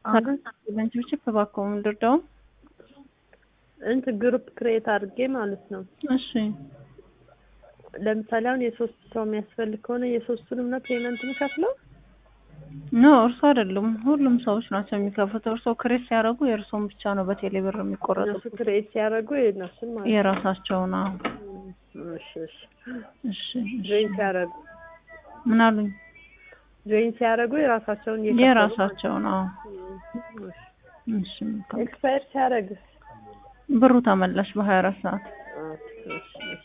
አሁን ለንቺ እባክዎ ምንድርደው እንትን ግሩፕ ክሬት አድርጌ ማለት ነው። እሺ ለምሳሌ አሁን የሶስት ሰው የሚያስፈልግ ከሆነ የሶስቱንም ነው ፔመንት የምከፍለው? ኖ እርሶ አይደሉም፣ ሁሉም ሰዎች ናቸው የሚከፍሉት። እርሶ ክሬት ሲያደርጉ የእርሶን ብቻ ነው በቴሌ ብር እነሱ የሚቆረጡት። ክሬት ሲያደርጉ የእነሱን ማለት ነው። የራሳቸው ነው። እሺ እሺ። እሺ ጆይን ሲያደርጉ ምን አሉኝ? ጆይን ሲያደርጉ የራሳቸውን እየከፈሉ የራሳቸው ነው። እሺ። እሺ መልካም። ኤክስፓየር ሲያደርግ ብሩ ተመላሽ በሀያ አራት ሰዓት እሺ እሺ